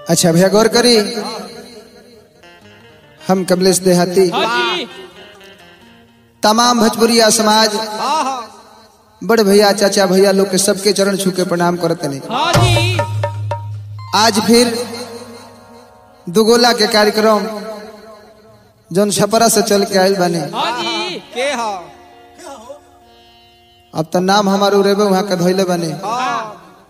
अच्छा भैया गौर करी हम कमलेश देहाती हाँ जी तमाम भोजपुरिया समाज हाँ हाँ बड़ भैया चाचा भैया लोग के सबके चरण छू के प्रणाम करते नहीं हाँ जी आज फिर दुगोला के कार्यक्रम जौन छपरा से चल के आयल बने हाँ जी के हाँ अब तो नाम हमार उड़ेबे वहाँ के धोइले बने हाँ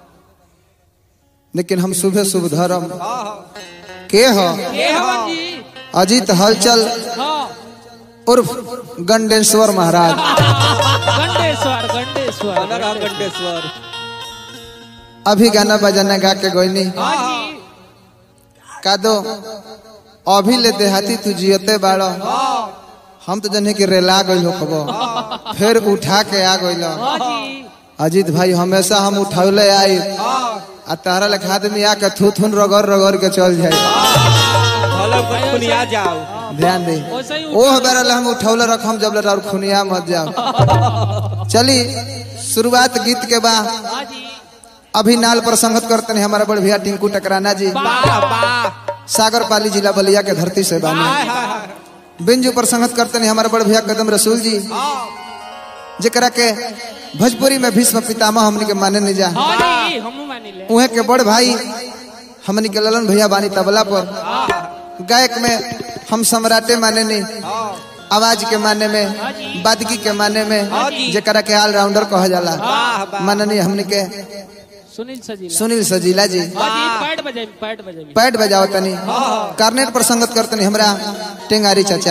लेकिन हम सुबह शुभ धर्म हाँ के हो ये हवन जी अजीत हलचल हाँ उर्फ गंडेश्वर महाराज गंडेश्वर गंडेश्वर अनर हम गंडेश्वर अभी गाना बजाना गा के गोइनी हाँ जी का दो अभी ले देहाती तू जियते बाड़ो हम तो जने के रेला गइल हो खबो फिर उठा के आ गइल हाँ जी अजीत भाई हमेशा हम उठौले आई आ तारा लेखा आदमी आके थू थून रगड़ रगड़ के चल जाए हेलो खुनिया जाओ ध्यान दे वैसे ही ओह बेरल हम उठौले रखम जब ले और खुनिया मत जाओ चली शुरुआत गीत के बा हाँ जी अभी नाल पर संगत करते हैं हमारा बड़ भैया टिंकू टकराना जी वाह वाह सागर पाली जिला बलिया के धरती से बानी हाय हाय हाय बिंजू पर संगत करते हैं हमारे बड़ भैया कदम रसूल जी जेकरा के भोजपुरी में भीष्म पितामह हमनी के माने नहीं जा हाँ जी हम मानी ले उहे के बड़ भाई हमनी के ललन भैया बानी तबला पर गायक में हम सम्राटे माने नहीं आवाज के माने में बादगी के माने में जेकरा के ऑलराउंडर कहा जाला वाह वाह माननीय हमनी के सुनील सजीला सुनील सजीला जी हाँ जी पैड बजाई पैड बजाई पैड बजाओ तनी कार्नेट पर संगत करतनी हमरा टेंगारी चाचा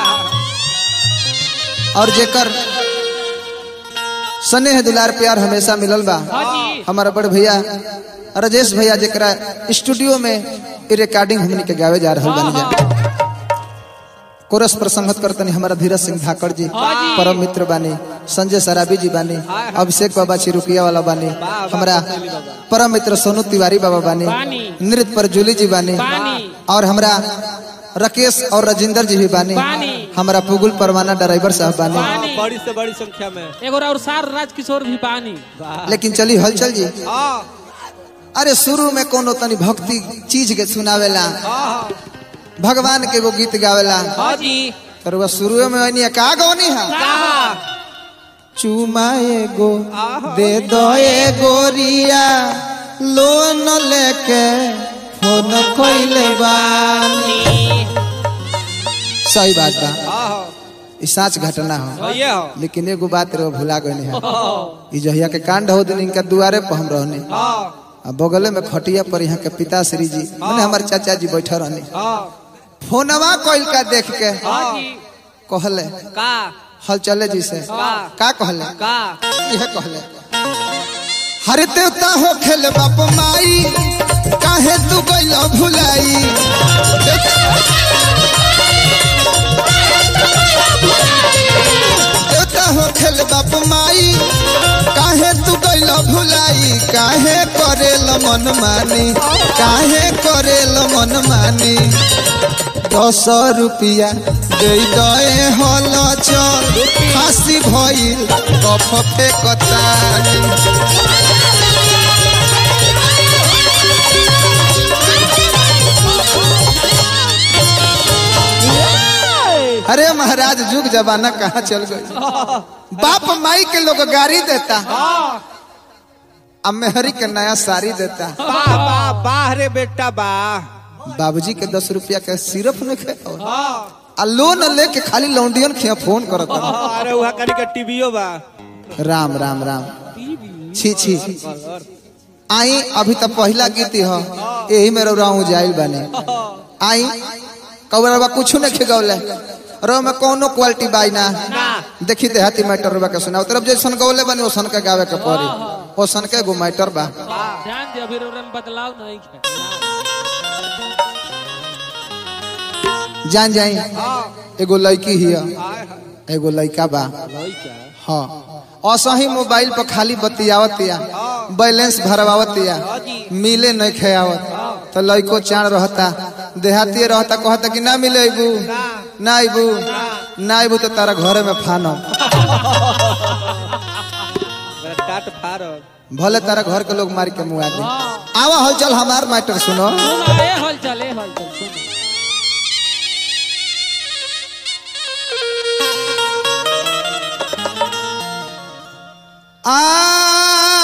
और जेकर स्नेह दुलार प्यार हमेशा मिलल बा हाँ जी हमारा बड़ भैया राजेश भैया जेकरा स्टूडियो में इ रिकॉर्डिंग हमनी के गावे जा रहल बानी जा कोरस पर संगत करतनी हमारा धीरज सिंह धाकड़ जी हाँ जी। परम मित्र बानी संजय सराबी जी बानी अभिषेक बाबा चिरुकिया वाला बानी हमारा परम मित्र सोनू तिवारी बाबा बानी बानी। नृत्य पर जूली जी बानी बानी। और हमरा राकेश और राजेंद्र जी भी बानी बानी। हमारा पुगुल परवाना ड्राइवर साहब बानी बानी बड़ी से बड़ी संख्या में एगो और सार राजकिशोर भी बानी लेकिन चली हलचल जी हाँ अरे शुरू में कोनो तनी भक्ति चीज के सुनावेला हाँ भगवान के वो गीत गावेला हाँ जी तर वह शुरू में वही का गौनी है कहा चुमा एगो दे दो ए गोरिया लोन लेके फोन कोइले बानी सही बात बा हाँ ई सच घटना हो हाँ ये हो लेकिन एगो बात रे भुला गए है ई जहिया के कांड हो दिन इनका दुआरे पर हम रहने हाँ आ बगले में खटिया पर यहाँ के पिताश्री जी मैंने हमारे चाचा जी बैठे रहने हाँ फोनवा कोइल का देख के हाँ जी कहले का हल चले जी से वाह। का कहले का यह कहले हरे देवता हो खेल बाप माई काहे तू गइल भुलाई देवता हो खेल बाप माई काहे तू गइल भुलाई काहे करेल मन मानी काहे करेल मन मानी दस रुपया दे दए हल चल फांसी भइल कफ फेकतानी अरे महाराज जुग जमाना कहाँ चल गई बाप माई के लोग गाड़ी देता अब मेहरी के नया साड़ी देता वाह वाह वाह रे बेटा वाह बाबूजी के दस रुपया के सिर्फ में खे हाँ आ लोन लेके खाली लौंडियन खिया फोन करत हाँ, अरे वहाँ करी के टीवीओ बा राम राम राम छी छी आई अभी तक पहला गीत ह यही में रौराऊ जाइल बने आई कौरवा कुछ नहीं खिगौले रो में कोनो क्वालिटी बाई ना देखी देहाती मैटर रुबा के सुनाओ तरफ जैसन गौले बनी ओसन के गावे के पड़ी ओसन के गो मैटर बा ध्यान दे अभी रोरन बदलाव नहीं है जान जाई एगो लड़की हिया हाय हाय एगो लड़का बा भाई क्या हाँ असही मोबाइल पर खाली बतियावतिया बैलेंस भरवावतिया मिले नहीं खेयावत तो लड़को चाण रहता देहाती रहता कहता कि ना मिले अबू ना अबू ना अबू तो तारा घरे में फानो बड़ा काट फाड़ भले तारा घर के लोग मार के मुआ दे हाँ आवा हल चल हमार मैटर सुनो सुनो ए हल चल ए हल चल सुनो आ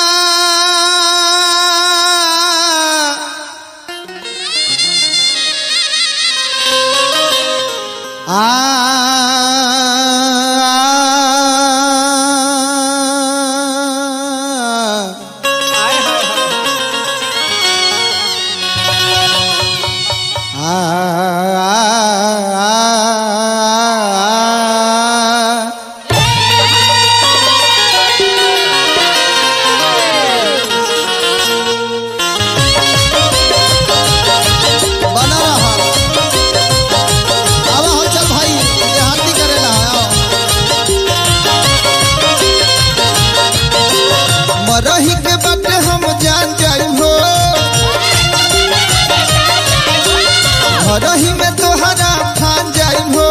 आय हाय हाय बना रहा आवा हो चल भाई देहाती करेला आओ मरही के बाटे हम जान जाई हो मरही में तोहरा ठान जाई हो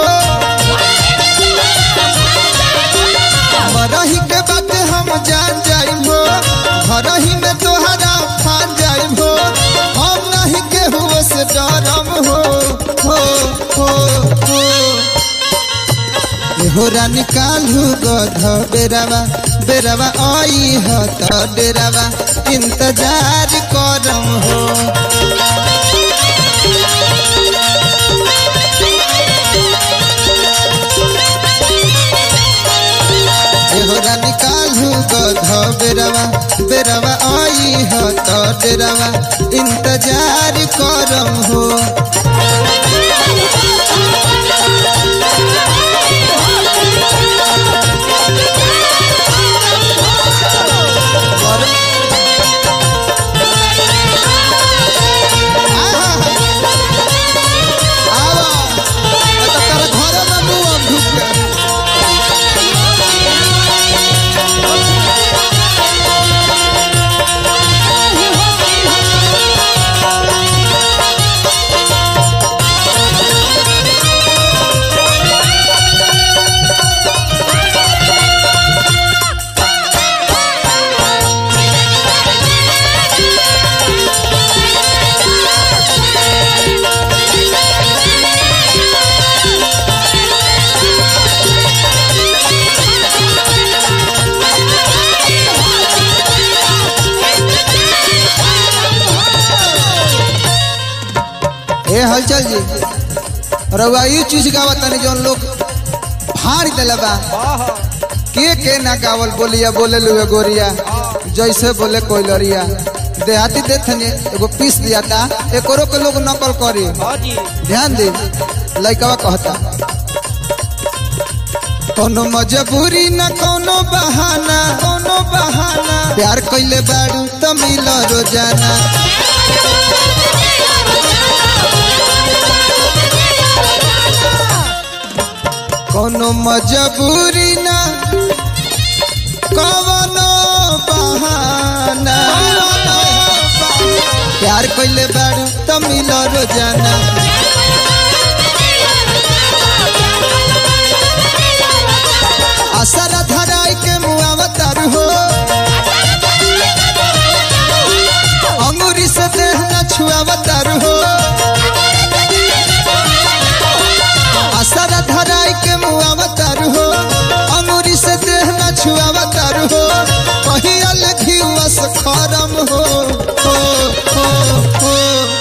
मरही के बाटे हम जान जाई हो मरही में तोहरा ठान जाई हो हम नहीं केहू से डरम हो हो हो हो एहोरा निकालू गध बेरावा बेरावा आई ह त डेरावा इंतजार करम हो एहोरा निकालू गध बेरावा बेरावा आई ह त डेरावा इंतजार करम हो ए हलचल जी रउआ ई चीज गावत तनी जौन लोग फाड़ देले बा के के ना गावल बोलिया बोले लुए गोरिया जैसे बोले कोई लरिया देहाती देथनी एगो पीस दिया था एकरो के लोग नकल करी हाँ जी ध्यान दे लइकवा कहता कोनो मजबूरी न कोनो बहाना कोनो बहाना प्यार कइले बाड़ू त मिल रोजाना कोनो मजबूरी न कवनो बहाना प्यार कइले बाड़ू त मिल रोजाना असर धराई के मुआवतर हो अंगूरी से देह न छुआवतर हो असर धराई के मुआवतर हो अंगूरी से देह न छुआवतर हो कहीं अलग वस खरम हो हो हो हो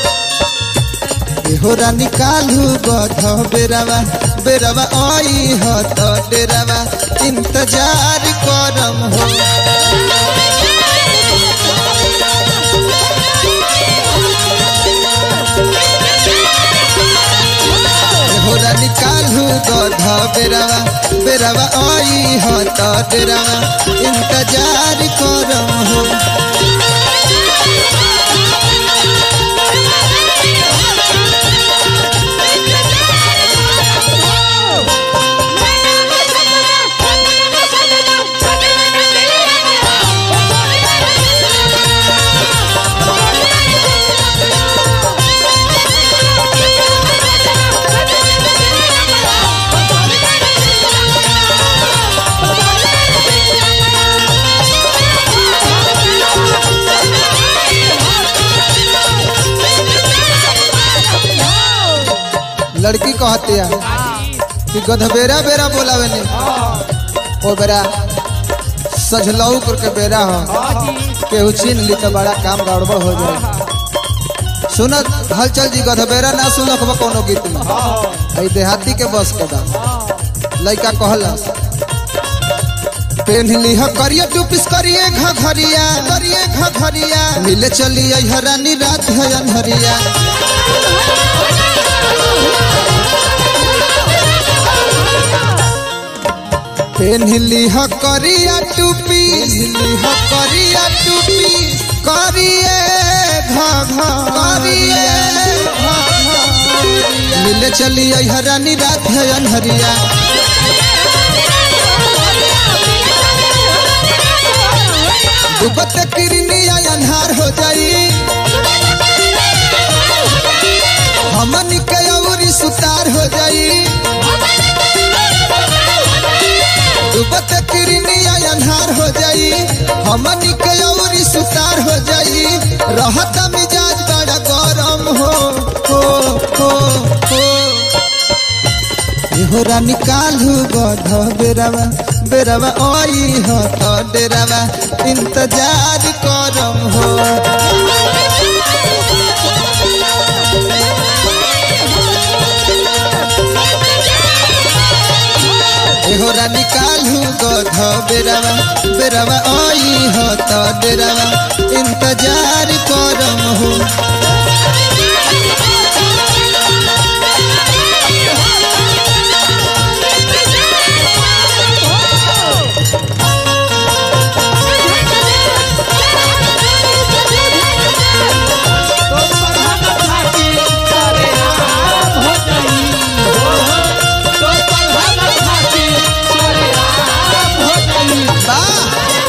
एहोरा निकालू गध बेरावा बेरावा आई ह त डेरावा इंतजार करम हो एहोरा निकालू गध बेरावा बेरावा आई ह त डेरावा इंतजार करम हो Thank you. लड़की कहती है कि गधबेरा बेरा बोलावे ने ओ बेरा सजलऊ करके बेरा हो केहू छीन ली तो बड़ा काम गड़बड़ हो जाए सुनत हलचल जी गधबेरा ना सुनक बा कोनो गीत में आई देहाती के बस के बा लइका कहलस पेन्हली ह करिया टूपिस करिए घघरिया करिए घघरिया मिले चली आई हरानी रात है अनहरिया पेन्हली ह करिया टूपी पेन्हली ह करिया टूपी करिए घघरिया मिले चली आई हरानी रात है अनहरिया डूबत किरनिया अन्हार हो जाई हमन के अउरी सुतार हो जाई डूबत किरनिया अन्हार हो जाई हमन के अउरी सुतार हो जाई रहत मिजाज बड़ा गरम हो हो हो हो एहो रानी कालू गध बेरावा बेरावा ओई हो तो डेरावा इंतजार करम हो एहो रानी कालू गध बेरावा बेरावा ओई हो तो डेरावा इंतजार करम हो वाह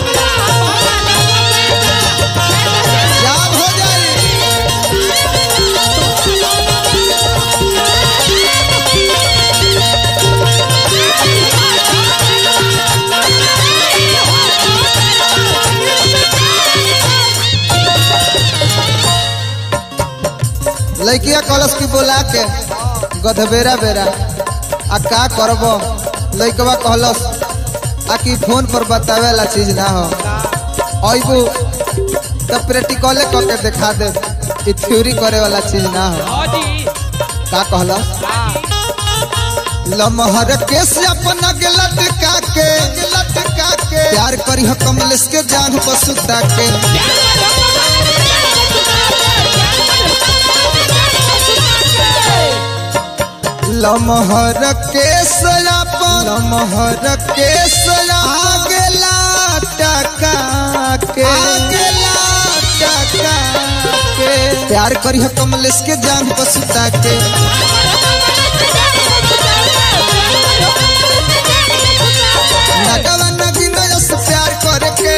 जाम हो जाई लड़किया कलश की बोला के गधबेरा बेरा आ का करब लड़कवा कहलस आ कि फोन पर बतावे ला चीज ना हो अबू तो प्रैक्टिकले करके दिखा दे ई थ्योरी करे वाला चीज ना हो का कहलस लमहर के से अपना के लटका के लटका के प्यार करी हो कमलेश के जान पर सुता के लमहर के सलापन लमहर के सला आगेला टका के आगेला टका के प्यार करी हो कमलेश के जान पर सुता के नगवा नगिना से प्यार करके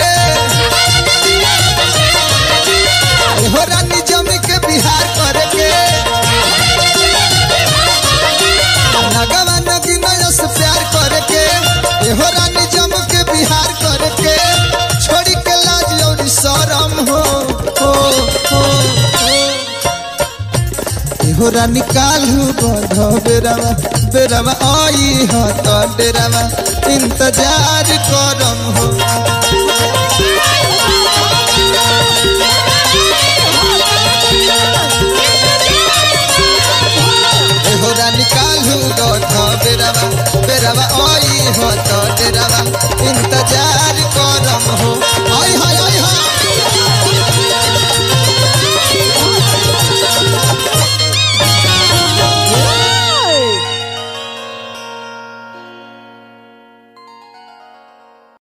हो रानी जमी के बिहार करके नगवा नगिना से प्यार करके हो रानी जम के बिहार करके छोड़ी के लाज और शरम हो हो हो हो हो रानी कालू बध बेरावा बेरावा आई हो तो डेरावा इंतजार करम हो